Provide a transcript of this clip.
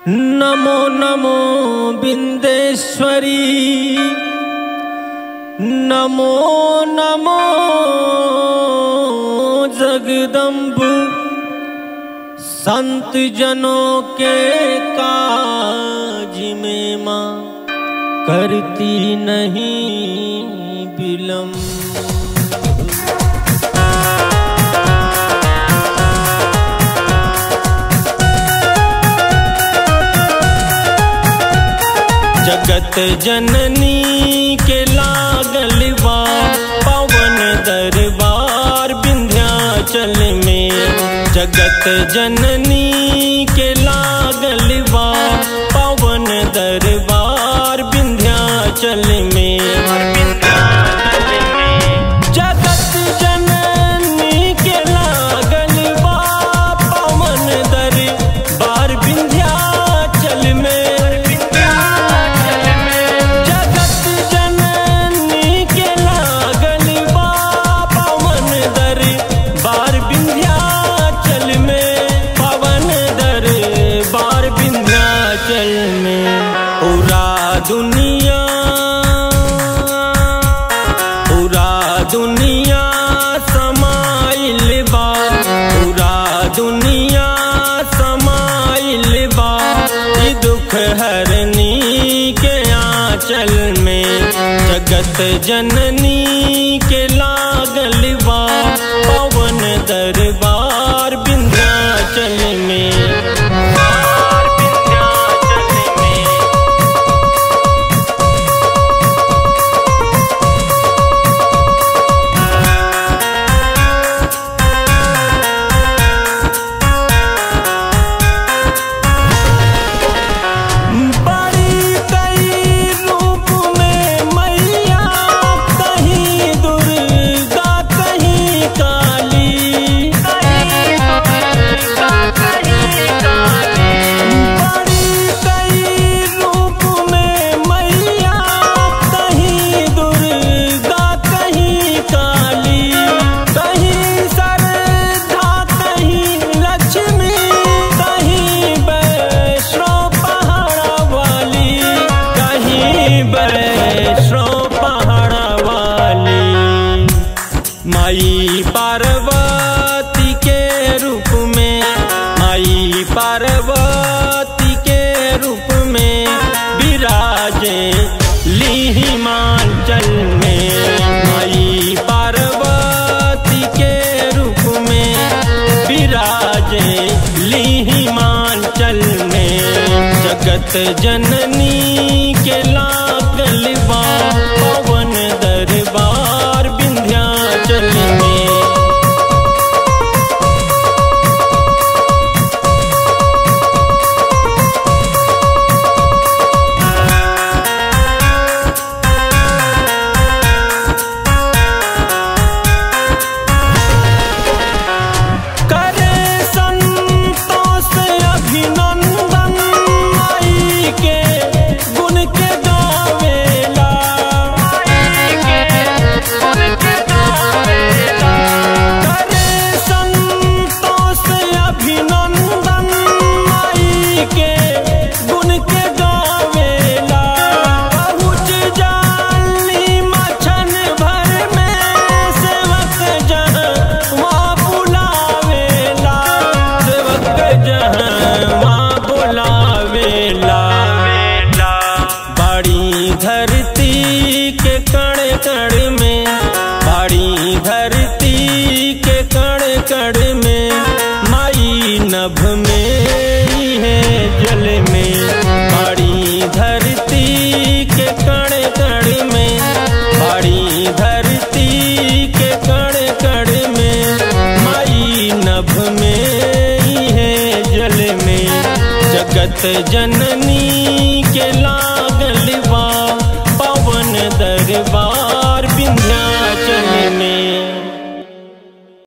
नमो नमो बिंदेश्वरी नमो नमो जगदम्ब संत जनों के काज में माँ करती नहीं विलम्ब जगत जननी के लागल बा पवन दरबार विंध्याचल में जगत जननी के लागल बा पवन दरबार विंध्याचल में जगत जननी के लागल बा पवन दरबार विंध्याचल में जगत जननी के लागल बा पवन दरबार विंध्याचल में पवन दरबार विंध्याचल में पूरा दुनिया पूरा दुनिया समाइल बा पूरा दुनिया समाइल बा ई दुख हरनी के आंचल में जगत जननी के लागल बा पवन दरबार विंध्याचल में विंध्याचल में बड़ी कई रूप में मैया कहीं दुर्गा कहीं काली बड़ी कई रूप में मैया कहीं दुर्गा कहीं काली कहीं सरधा कहीं लक्ष्मी कहीं वैष्णो पहाड़ा वाली कहीं वैष्णो पहाड़ा वाली माई पार्वती के रूप में माई पार्वती के रूप में विराजे ली हिमाचल में माई पार्वती के रूप में विराजे ली हिमाचल में जगत जननी के लागल बा पवन दरबार विंध्याचल में करे संतोष अभिनंदन माई के गुण के गावेला करे संतोष अभिनंदन माई के गुण के गावेला पहुँच जाली मछन भर में सेवक जहाँ वहाँ बुलावेला सेवक जहाँ वहाँ बुलावेला बड़ी धरती के कण कण में बड़ी धरती के कण कण में माई नभ में ही है जल में बड़ी धरती के कण कण में बड़ी धरती के कण कण में माई नभ में ही है जल में जगत जननी के ला